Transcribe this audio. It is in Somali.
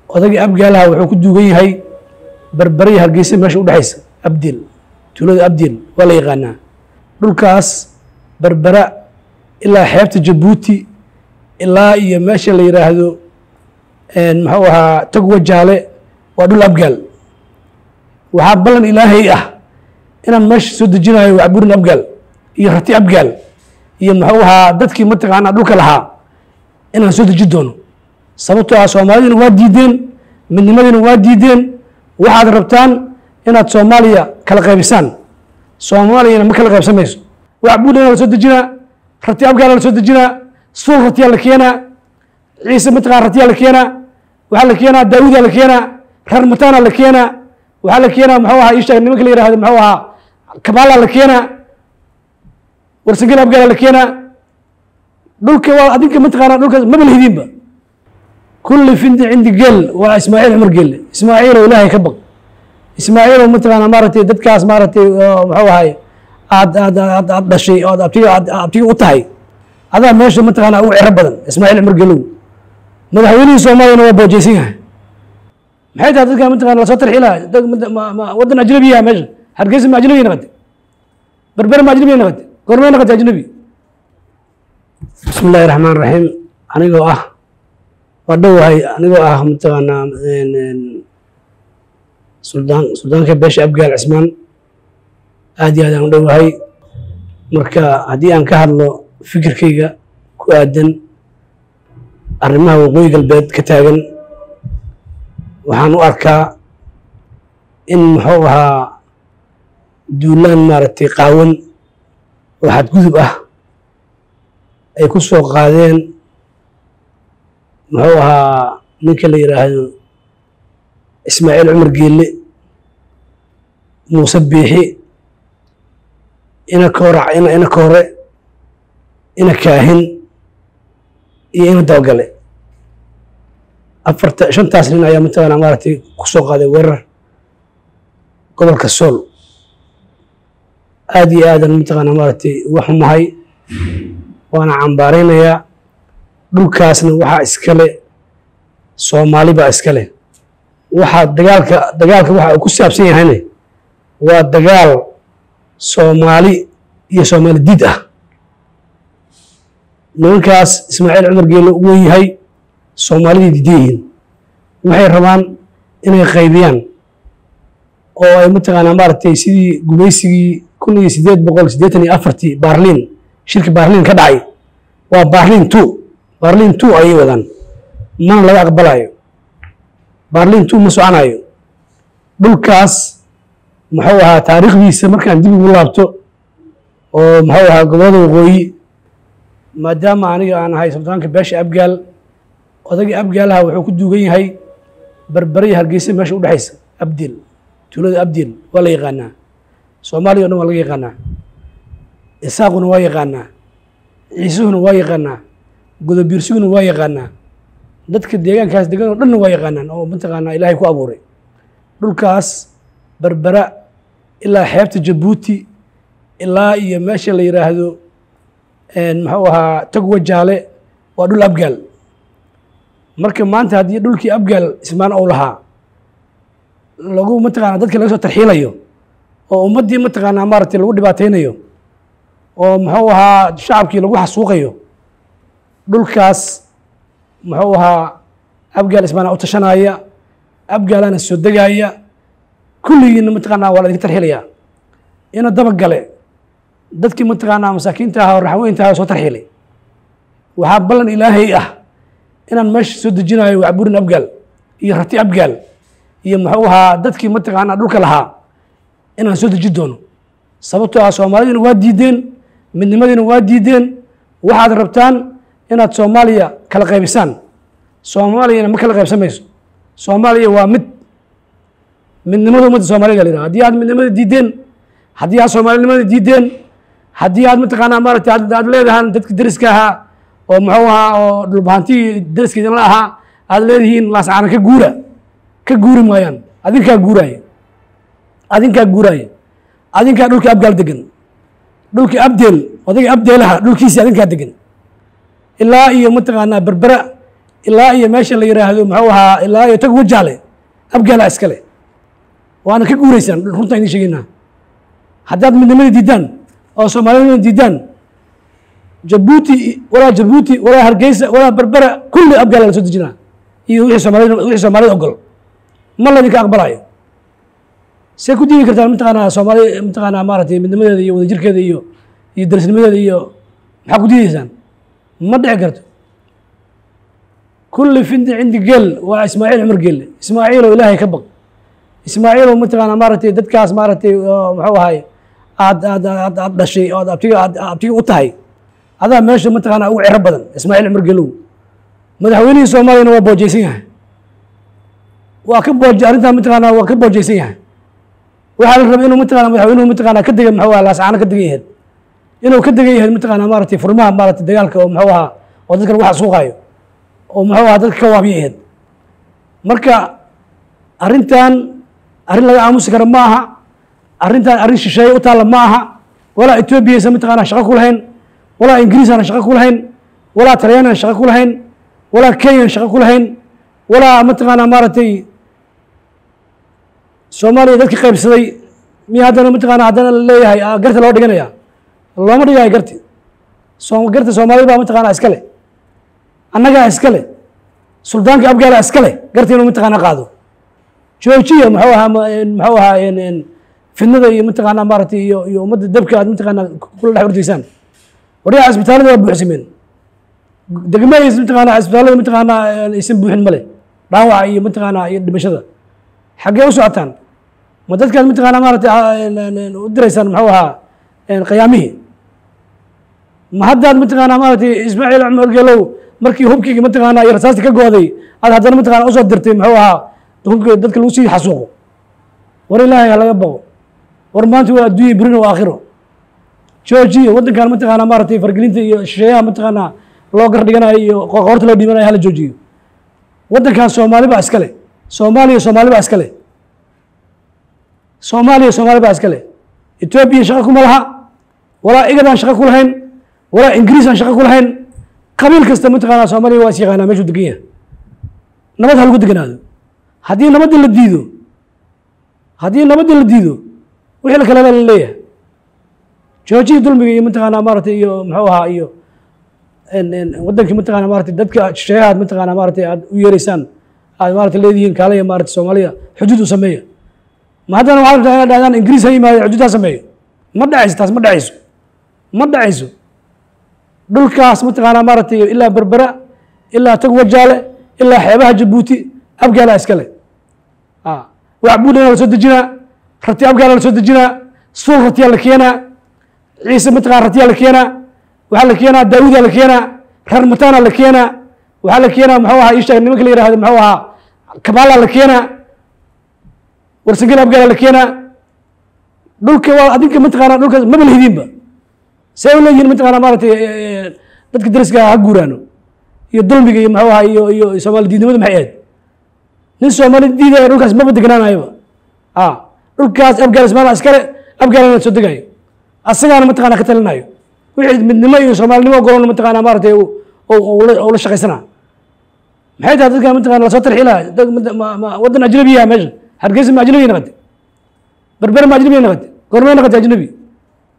odagii abgaalaha wuxuu ku duugan yahay berbere iyo hargeysa meesha udhexaysa abdil tuulada abdil waa la yaqaanaa dhulkaas berbera ilaa xeebta jabuuti ilaa iyo meesha la yidhaahdo muxuu ahaa togwa jaale waa dhul abgaal waxaa ballan ilaahay ah inaan meesha soo dejinayo wacburin abgaal iyo rati abgaal iyo muxuu ahaa dadkii mataqaanaa dhulka lahaa inaan soo deji doono sababtoo ah soomaalidina waa diideen midnimadiina waa diideen waxaad rabtaan inaad soomaaliya kala qaybisaan soomaaliyana ma kala qaybsamayso wacbuurina la soo dejinaa rati abgaala la soo dejinaa suul ratiyaa la keenaa ciise mataqana ratiyaa la keenaa waxaa la keenaa daawudaa la keenaa reer mataana la keenaa waxaa la keenaa muxuu ahaa isha nimanka la yihahdo muxuu ahaa kabaala la keenaa warsangel abgaala la keenaa dhulka waa adinka mataqaana dhulkaas maba lahidinba kulli findi cindi gel waa ismaaciil cumar gelle ismaaciiloo ilaahay ka baq ismaaciiloo mataqaana maaragtay dadkaas maaragtay muxuu ahay aad aad aad aad dhashay ood abtiga aad abtiga u tahay adaa meesha mataqaana ugu cero badan ismaaciil cumar gelow madaxweynihii soomaaliyana waa boojeysan yahay maxay tahay dadka mataqana lasoo tarxilaa waddan ajnabiya meesha hargeysa ma ajnabiya naqatay berbere ma ajnabiya naqatay goormay naqatay ajnabi bismi illaahi raxmaan raxiim anigoo ah waa dhowahay anigoo ah mataqaanaa suldaan suldaanka beesha abgaal cismaan aad iyo aad aan u dhowahay marka haddii aan ka hadlo fikirkayga ku aadan arrimaha waqooyi galbeed ka taagan waxaan u arkaa in muxuu ahaa duulaan maaragtay qaawan oo xadgudub ah ay ku soo qaadeen muxuu ahaa ninka la yidhaahdo ismaaciil cumar geelle muuse biixi ina koora ina koore ina kaahin iyo ina dabagale afarta shantaas nin ayaa mataqaana maaragtay ku soo qaaday weerar gobolka sool aad iyo aadan mataqaana maaragtay uga xumahay waana cambaaraynayaa dhulkaasna waxaa iskale soomaali baa iskale waxaa dagaalka dagaalka waxa uu ku saabsan yahayne waa dagaal soomaali iyo soomaali diid ah nimankaas ismaaciil cumar geelle u wen yahay soomaalidii diidan yihiin waxay rabaan inay qaybiyaan oo ay mataqaanaa maaragtay sidii gumaysigii kun iyo siddeed boqol siddeetan iyo afartii baarliin shirki baarliin ka dhacay waa baarliin two baarliin two ayay wadaan mana laga aqbalayo baarliin two ma soconayo dhulkaas muxuu ahaa taariikhdiisa markaan dib ugu laabto oo muxuu ahaa gobollada waqooyi maadaama aniga aan ahay suldaanka beesha abgaal odagii abgaalaha wuxuu ku duugan yahay berbere iyo hargeysa meesha udhexaysa abdil tuulada abdil waa la yaqaanaa soomaaliya o dhan waa laga yaqaanaa isaaquna waa yaqaanaa ciisuhuna waa yaqaanaa godobiirsiguna waa yaqaanaa dadka deegaankaas degan oo dhanna waa yaqaanaan oo mataqaanaa ilaahay ku abuuray dhulkaas berbera ilaa xeebta jabuuti ilaa iyo meesha la yidhaahdo muxuu ahaa togwa jaale waa dhul abgaal marka maanta haddii dhulkii abgaal ismaan ou lahaa lagu mataqaana dadka laga soo tarxiilayo oo ummaddii mataqaanaa maaragtay lagu dhibaataynayo oo muxuu ahaa shacabkii lagu xasuuqayo dhulkaas muxuu ahaa abgaal ismaana u tashanaya abgaalana soo degaaya kulligiina mataqaanaa waa la idinka tarxiilaya ina dabagale dadkii mataqaanaa masaakiinta ahaa oo raxweynta ahaa soo tarxiilay waxaa ballan ilaahay ah inaan meesha soo dejinayo wacburin abgaal iyo rati abgaal iyo muxuu ahaa dadkii mataqaanaa dhulka lahaa inaan soo deji doono sababtoo ah soomaalidina waa diideen midnimadiina waa diideen waxaad rabtaan inaad soomaaliya kala qaybisaan soomaaliyana ma kala qaybsamayso soomaaliya waa mid midnimada ummadda soomaalida la yidhaha haddii aad midnimada diideen haddii aad soomaalinimada diideen haddii aad mataqaanaa maaragtay aad leedahaan dadki deriska ahaa oo muxuu ahaa oo dhulbahantii deriska idinla ahaa aad leedihiin laascaana ka guura ka guuri maayaan adinkaa guuraaya adinkaa guuraaya adinkaa dhulkii abgaal degan dhulkii abdeel odayga abdeelaha dhulkiisii adinkaa degan ilaa iyo mataqaanaa berbera ilaa iyo meesha la yiraahdo muxuu ahaa ilaa iyo tag wajaale abgaala iskale waana ka guuraysaan runtaan idiin sheegaynaa haddaad midnimada diidaan oo soomaaliyada diidaan jabuuti walaa jabuuti walaa hargeysa walaa berbera kulli abgaala la soo dejinaa iyo wixii soomaalida wixii soomaalida ogol ma laydinka aqbalayo see ku diidi kartaan mataqaanaa soomaali mataqaanaa maaragtay midnimadeeda iyo wadajirkeeda iyo iyo darisnimadeeda iyo maxaa ku diidaysaan ma dhici karto kulli findi cindi geel waa ismaaciil cumar geelle ismaaciilow ilaahay ka baq ismaaciilow mataqaanaa maaragtay dadkaas maaragtay oo muxuu ahay aad aad aad aad dhashay oo aad abtiga aad abtiga u tahay adaa meesha mataqaanaa ugu ciro badan ismaaciil cumar geelow madaxweynihii soomaaliyana waa boojaysan yahay waa ka booj arrintaa mataqaanaa waa ka boojaysan yahay waxaa la rabay inuu mataqaanaa madaxweynuhu mataqaanaa ka dega muxuu ahaa laascaano ka degan yahayd inuu ka degan yahay mataqaanaa maaragtay furmaha maaragtay dagaalka oo muxuu ahaa oo dadka lagu xasuuqaayo oo muxuu ahaa dadka ka waabiya ahayd marka arrintan arrin laga aamusi kara ma aha arrintan arrin shisheeye u taalla ma aha walaa etoobiya aysan mataqaanaa shaqo ku lahayn walaa ingiriis aan shaqo ku lahayn walaa talyaani aan shaqo ku lahayn walaa kenya aan shaqo ku lahayn walaa mataqaanaa maaragtay soomaaliya dadka qaybsaday miya haddana mataqaanaa haddana la leeyahay ah, garta loo dhiganaya looma dhigayo garti soo garta soomaalida baa mataqaanaa iska leh annagaa iska leh suldaanka abgaala iska leh garta inuu mataqaanaa qaado joojiya muxuu ahaa ma- een, muxuu ahaa een, een, fidnada iyo mataqaanaa maaragtay iyo iyo ummadda dabka aad mataqaanaa kula dhex ordaysaan waryaha cisbitaalada waa buuxsameen degmadays mataqaanaa cisbitaalada mataqaanaa een, aysan buuxin male dhaawaca iyo mataqaanaa iyo dhimashada xaggee u socotaan ma dadkaad mataqaanaa maaragtay ah, een, een, een, u diraysaan muxuu ahaa een, qiyaamihii ma haddaad mataqaanaa maaragtay ismaaciil cumar gelow markii hubkii mataqaanaa iyo rasaastii ka gooday aad haddana mataqaanaa usoo dirtay muxuu ahaa hubka dadka lagu sii xasuuqo war ilaahay ha laga baqo war maanta waa adduunya berina waa aakhiro joojiya waddankan mataqaanaa maaragtay fargelinta iyo shisheeyaha mataqaanaa loo gar dhiganayo iyo qoorta loo dhiibanayo hala joojiyo waddankan soomaali baa iska leh soomaaliya soomaali baa iska leh soomaaliya soomaali baa iska leh etoobiya shaqo kuma laha walaa igadaan shaqo ku lahayn walaa ingiriis aan shaqo ku lahayn qabiil kasta mataqaanaa soomaaliya waa is yaqaanaa meeshuu degan yahay nabad ha lagu deganaado haddii nabadda la diido haddii nabadda la diido wixii la kale la leeyahay joojiya dulmiga iyo mataqaanaa maaragtay iyo muxuu ahaa iyo en- en waddankii mataqaanaa maaragtay dadka shisheeyaha aad mataqaanaa maaragtay aad u yeereysaan aad maaragtay leedihiin kaalaya maaragtay soomaaliya xuduud u sameeya ma haddana waxaad rabtaa inaad dhahdaan ingiriis ha yimaado xuduud ha sameeyo ma dhacayso taas ma dhacayso ma dhacayso dhulkaas mataqaanaa maaragtay ilaa berbera ilaa tag wajaale ilaa xeebaha jabuuti abgaala iskale ah, wax buudhana la soo dejinaa rati abgaala la soo dejinaa suul ratiyaa la keenaa ciise mataqana ratiyaa la keenaa waxaa la keenaa daawudaa la keenaa reer mataana la keenaa waxaa la keenaa muxuu ahaa ishaag nimanka la yihahdo muxuu ahaa kabaalaa la keenaa warsangel abgaala la keenaa dhulka waa adinka mataqaanaa dhulkaas maba lahidinba see u leeyihiin mataqaanaa maaragtay eh, eh, dadka dariska ha guuraano iyo dulmiga iyo muxuu ahaa iyo iyo soomaali diidnimada maxay ahayd nin soomaali diidaya dhulkaas maba degnaanayoba a dhulkaas abgaal ismaala iskale abgaalana soo degayo asagaana mataqaanaa ka talinayo wixii midnimo iyo soomaalinimo ogolona mataqaanaa maaragtay uu- uu- uu la- uu la shaqaysanaa maxay tahay dadkan mataqana lasoo tarxiilaya dad mad- ma- ma- waddan ajnabiya meesha hargeysa ma ajnabiya naqatay berbere ma ajnabiya naqatay goormee naqatay ajnabi